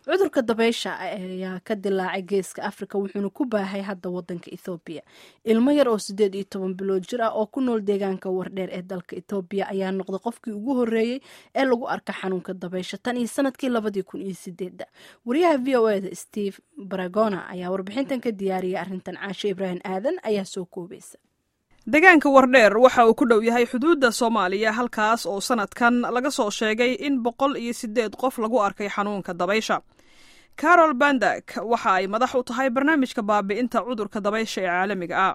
cudurka dabaysha ayaa ka dilaacay geeska afrika wuxuuna ku baahay hadda wadanka ethoobiya ilmo yar oo sideed iyo toban bilood jir ah oo ku nool deegaanka wardheer ee dalka ethoobiya ayaa noqday qofkii ugu horeeyey ee lagu arka xanuunka dabaysha tan iyo sanadkii labadii kun iyo sideedda wariyaha v o eda steve baragona ayaa warbixintan ka diyaariyay arrintan caashe ibraahim aadan ayaa soo koobaysa deegaanka wardheer waxa uu ku dhow yahay xuduudda soomaaliya halkaas oo sanadkan laga soo sheegay in boqol iyo siddeed qof lagu arkay xanuunka dabaysha carol bandak waxa ay madax u tahay barnaamijka baabi'inta cudurka dabaysha ee caalamiga ah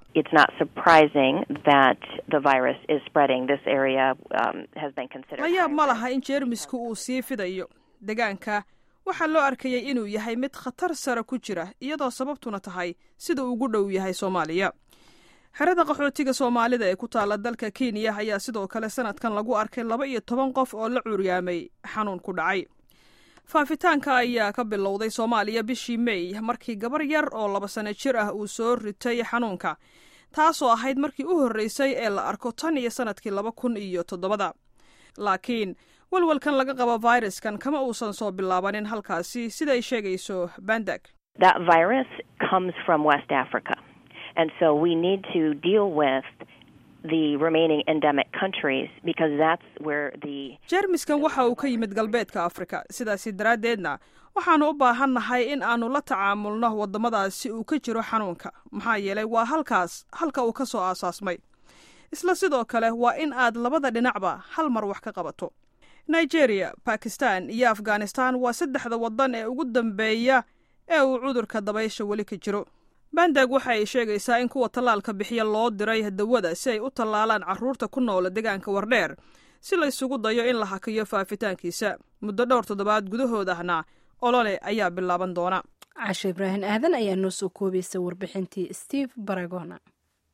la yaab ma laha in jeermisku uu sii fidayo deegaanka waxaa loo arkayay inuu yahay mid khatar sare ku jira iyadoo sababtuna tahay sida uu ugu dhow yahay soomaaliya xerada qaxootiga soomaalida ee ku taala dalka kenya ayaa sidoo kale sanadkan lagu arkay laba iyo toban qof oo la cuuryaamay xanuun ku dhacay faafitaanka ayaa ka bilowday soomaaliya bishii mey markii gabar yar oo laba sano jir ah uu soo ritay xanuunka taasoo ahayd markii u horreysay ee la arko tan iyo sanadkii laba kun iyo toddobada laakiin walwalkan laga qabo fayraskan kama uusan soo bilaabanin halkaasi siday sheegayso bandag And so we need to deal with the remaining endemic countries because that's where the jeermiskan waxa uu ka yimid galbeedka afrika sidaasi daraaddeedna waxaanu u baahannahay in aanu la tacaamulno waddamadaasi uu ka jiro xanuunka maxaa yeelay waa halkaas halka uu ka soo aasaasmay isla sidoo kale waa in aad labada dhinacba hal mar wax ka qabato nigeria bakistan iyo afghanistan waa saddexda waddan ee ugu dambeeya ee uu cudurka dabaysha weli ka jiro bandag waxa ay sheegaysaa in kuwa tallaalka bixiya loo diray dawada si ay u tallaalaan carruurta ku noola deegaanka wardheer si la ysugu dayo in la hakiyo faafitaankiisa muddo dhowr toddobaad gudahood ahna olole ayaa bilaaban doona cashe ibraahim aadan ayaa noo soo koobaysa warbixintii steve baragona